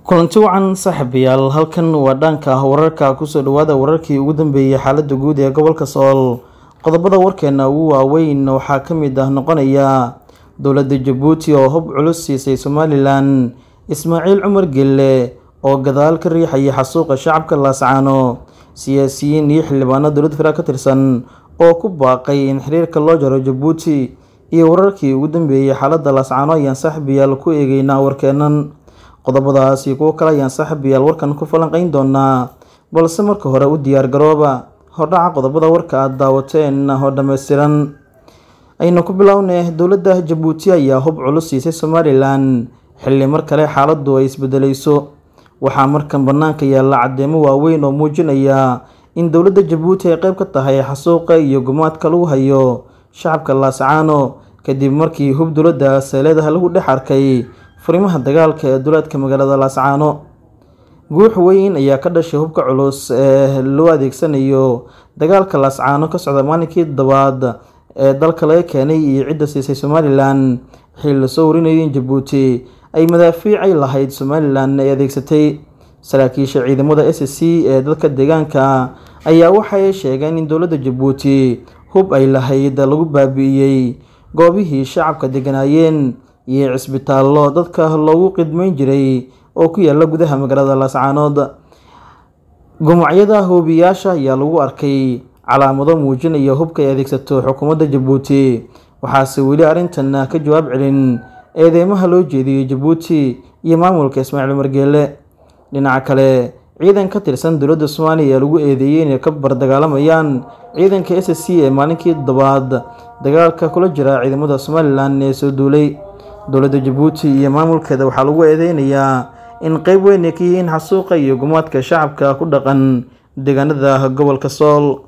kulanti wacan saaxiibayaal halkan waa dhaanka ah wararka kusoo dhawaada wararkii ugu dambeeyey xaalada guud ee gobolka sool qodobada warkeena ugu waaweyn waxaa ka mid ah noqonaya dowladda jabuuti oo hub culus siisay somalilan ismaaciil cumar gelle oo gadaal ka riixayay xasuuqa shacabka laascaano siyaasiyiin iyo xildhibaano dowlad federaalk ka tirsan oo ku baaqay in xiriirka loo jaro jabuuti iyo wararkii ugu dambeeyey xaalada laascaano ayaan saaxiibayaal ku eegeynaa warkeenan qodobadaas iyo kuwo kale ayaan saaxiibayaal warkan ku falanqeyn doonaa balse marka hore u diyaar garooba hordhaca qodobada warka aada daawateen oo dhammaystiran aynu ku bilownay dowladda jabuuti ayaa hub culus siisay somalilan xilli mar kale xaaladu ay isbedeleyso waxaa markan banaanka yaalla caddeemo waaweyn oo muujinaya in dowladda jabuuti ay qeyb ka tahay xasuuqa iyo gumaadka lagu hayo shacabka laascaano kadib markii hub dowladda seeleedaha lagu dhex arkay furimaha dagaalka ee duleedka magaalada laascaano guux weyn ayaa ka dhashay hubka culus ee loo adeegsanayo dagaalka laascaano ka socda maalinkii dabaad ee dalka laga keenay iyo cidda siisay somalilan xilli lasoo warinayo in jabuuti ay madaafiicay lahayd somalilan ay adeegsatay saraakiisha ciidamada s c ee dadka deegaanka ayaa waxay sheegeen in dowladda jabuuti hub ay lahayd lagu baabi'iyey goobihii shacabka deganaayeen iyo cisbitaallo dadka loogu qidmeyn jiray oo ku yaala gudaha magaalada laascaanood gumucyada hoobiyaasha ayaa lagu arkay calaamado muujinaya hubka ay adeegsato xukuumadda jabuuti waxaase weli arrintan ka jawaab celin eedeymaha loo jeediyey jabuuti iyo maamulka ismaaciil margeele dhinaca kale ciidan ka tirsan dowladda soomaaliya ayaa lagu eedeeyey inay ka bardagaalamayaan ciidanka s c ee maalinkii dabaad dagaalka kula jira ciidamada somalilan ee soo duulay dowladda jabuuti iyo maamulkeeda waxaa lagu eedeynayaa in qeyb weyn ay ka yihiin xasuuqa iyo gumaadka shacabka ku dhaqan deegaanada gobolka sool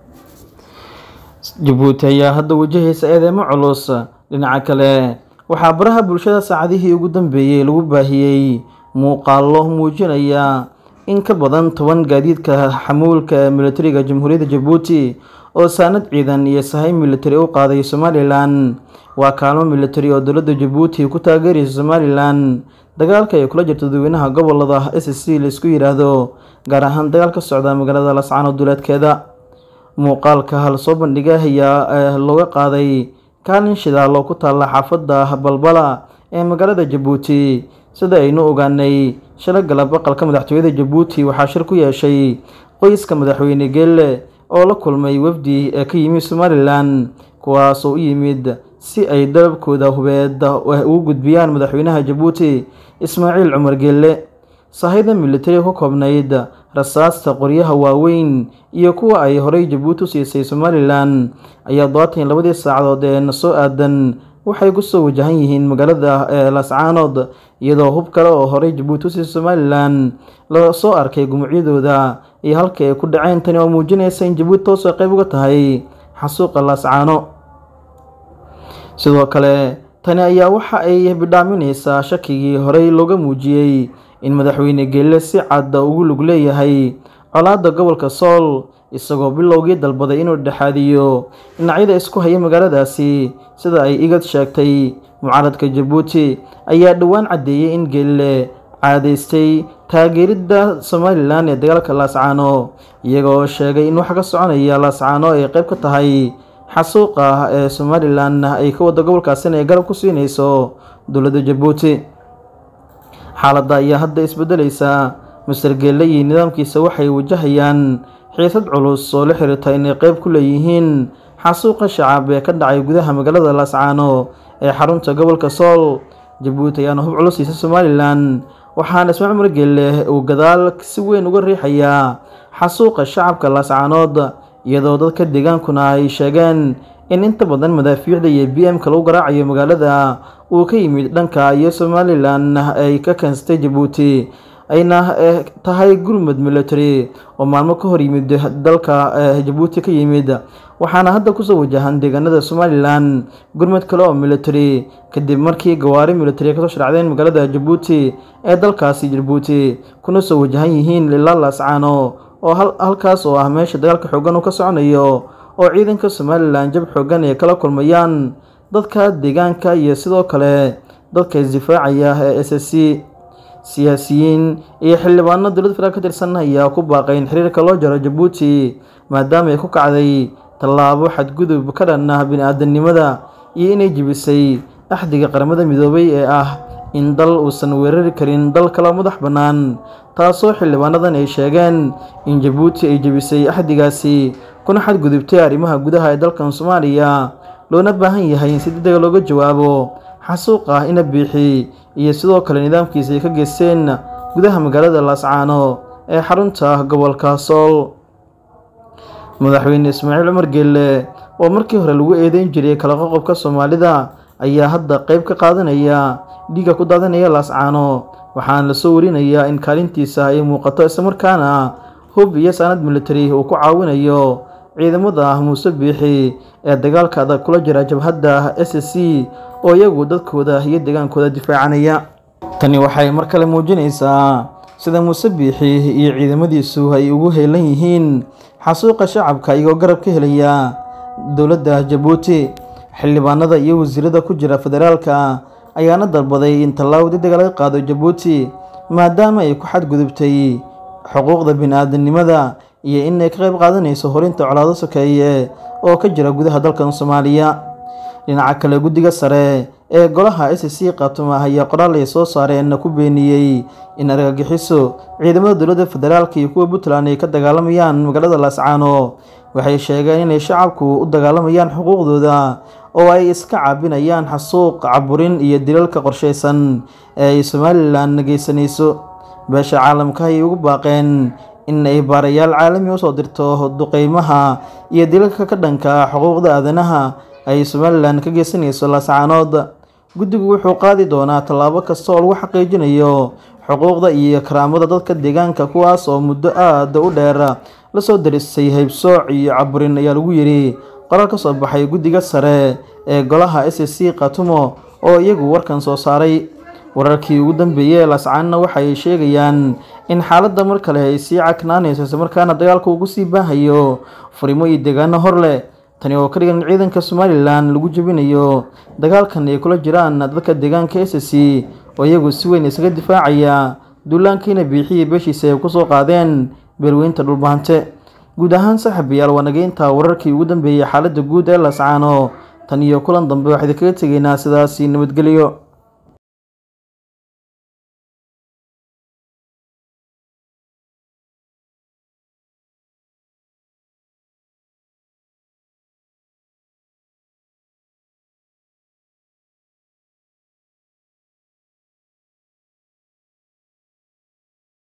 jabuuti ayaa hadda wajahaysa eedeymo culus dhinaca kale waxaa baraha bulshada saacadihii ugu dambeeyey lagu baahiyey muuqaallo muujinaya in ka badan toban gaadiidka xamuulka ee militariga jamhuuriyadda jabuuti oo saanad ciidan iyo sahay militari u qaaday somalilan waa kaalmo militari oo dowladda jabuuti ku taageeraysa somalilan dagaalka ay kula jirto dadweynaha gobolada s c laisku yidhaahdo gaar ahaan dagaal ka socda magaalada lascaano duleedkeeda muuqaalka hal soo bandhiga ayaa looga qaaday kaalin shidaal oo ku taalla xaafadda balbala ee magaalada jabuuti sida aynu ogaanay shala galab aqalka madaxtooyada jabuuti waxaa shir ku yeeshay qoyska madaxweyne geelle oo la kulmay wafdi ee ka yimid somalilan kuwaasoo u yimid si ay dalabkooda hubeed ugu gudbiyaan madaxweynaha jabuuti ismaaciil cumar geelle sahayda militari ku koobnayd rasaasta qoryaha waaweyn iyo kuwa ay horey jabuuti u siisay somalilan ayaa dobaatan iyo labadii saacadood ee na soo aadan waxay kusoo wajahan yihiin magaalada laascaanood iyadoo hub kale oo horey jabuuti u siisay somalilan la soo arkay gumucyadooda iyo halka ay ku dhaceen tani oo muujinaysa in jabuuti toosoo qeyb uga tahay xasuuqa laascaano sidoo kale tani ayaa waxa ay bidhaaminaysaa shakigii horey looga muujiyey in madaxweyne geelle si cadda ugu lug leeyahay colaadda gobolka sool isagoo bilowgii dalbaday inuu dhexaadiyo dhinacyada isku haya magaaladaasi sida ay igad sheegtay mucaaradka jabuuti ayaa dhowaan caddeeyey in geelle caadaystay taageeridda somalilan ee dagaalka laascaano iyagoo sheegay in waxa ka soconaya laascaano ay qeyb ka tahay xasuuqa ee somalilan ay ka wada gobolkaasina ay garab ku siinayso dowladda jabuuti xaaladda ayaa hadda isbedeleysa master geelle iyo nidaamkiisa waxay wajahayaan xiisad culus oo la xiriirta inay qeyb ku leeyihiin xasuuqa shacab ee ka dhacay gudaha magaalada laascaano ee xarunta gobolka sool jabuuti ayaana hub culus siisay somalilan waxaana ismaaciil cumar geelle uu gadaal si weyn uga riixayaa xasuuqa shacabka laascaanood iyadoo dadka deegaankuna ay sheegeen in inta badan madaafiicda iyo b m ka lagu garaacayo magaalada uu ka yimid dhanka iyo somalilan ay ka keensatay jabuuti ayna tahay gurmud military oo maalmo ka hor yimid dalka jabuuti ka yimid waxaana hadda kusoo wajahan deegaanada somalilan gurmud kale oo military kadib markii gawaari military kasoo sharacdeen magaalada jabuuti ee dalkaasi jabuuti kuna soo wajahan yihiin ilaa laascaano oo halkaas oo ah meesha dagaalka xoogan uu ka soconayo oo ciidanka somalilan jab xoogan ay kala kulmayaan dadka deegaanka iyo sidoo kale dadka isdifaacaya ee s s c siyaasiyiin iyo xildhibaano dowladda federaalk ka tirsan ayaa ku baaqay in xiriirka loo jaro jabuuti maadaama ay ku kacday tallaabo xadgudub ka dhan ah bini-aadanimada iyo inay jebisay axdiga qaramada midoobay ee ah in dal uusan weerari karin dal kale madax bannaan taasoo xildhibaanadan ay sheegeen in jabuuti ay jebisay axdigaasi kuna xadgudubtay arrimaha gudaha ee dalkan soomaaliya loona baahan yahay in si degdega looga jawaabo xasuuq ah ina biixi iyo sidoo kale nidaamkiisa ay ka geysteen gudaha magaalada laascaano ee xarunta gobolka sool madaxweyne ismaaciil cumar geelle oo markii hore lagu eedeyn jiray kala qoqobka soomaalida ayaa hadda qeyb ka qaadanaya dhiigga ku daadanaya laascaano waxaana lasoo warinayaa in kaalintiisa ay muuqato islamarkaana hub iyo saanad military uu ku caawinayo ciidamada muuse biixi ee dagaalka adag kula jira jabhadda s c oo iyagu dadkooda iyo degaankooda difaacanaya tani waxay mar kale muujinaysaa sida muuse biixi iyo ciidamadiisu ay ugu heelan yihiin xasuuqa shacabka iyagoo garab ka helaya dowladda jabuuti xildhibaanada iyo wasiirada ku jira federaalka ayaana dalbaday in tallaabo degdega laga qaado jabuuti maadaama ay ku xadgudubtay xuquuqda bini-aadanimada iyo inay ka qayb qaadanayso horinta colaado sokeeye oo ka jira gudaha dalkan soomaaliya dhinaca kale guddiga sare ee golaha s c khaatuma ayaa qoraal ay soo saareen ku beeniyey in argagixiso ciidamada dowladda federaalka iyo kuwa puntland ay ka dagaalamayaan magaalada laascaano waxay sheegeen inay shacabku u dagaalamayaan xuquuqdooda oo ay iska caabinayaan xasuuq caburin iyo dilalka qorshaysan ee ay somalilan geysanayso beesha caalamka ayay ugu baaqeen in ay baarayaal caalami usoo dirto duqeymaha iyo dilalka ka dhanka xuquuqda aadanaha ay somalilan ka geysanayso laascaanood guddigu wuxuu qaadi doonaa tallaabo kasta oo lagu xaqiijinayo xuquuqda iyo karaamada dadka deegaanka kuwaas oo muddo aada u dheer lasoo darisay haybsooc iyo caburin ayaa lagu yidhi qoraal ka soo baxay guddiga sare ee golaha s c khatumo oo iyagu warkan soo saaray wararkii ugu dambeeyey ee laascaanna waxay sheegayaan in xaaladda mar kale ay sii caknaanayso islamarkaana dagaalka ugu sii baahayo furimo iyo deegaano hor leh tani oo ka dhigan in ciidanka somalilan lagu jebinayo dagaalkan ay kula jiraan dadka deegaanka s c oo iyagu si weyn isaga difaacaya duulaankiina biixiya beeshiisa ay kusoo qaadeen beelweynta dhulbahante guud ahaan saaxiibayaal waa nageynta wararkii ugu dambeeyey xaaladda guud ee laascaano tan iyo kulan dambe waxaa idinkaga tegaynaa sidaasi nabadgelyo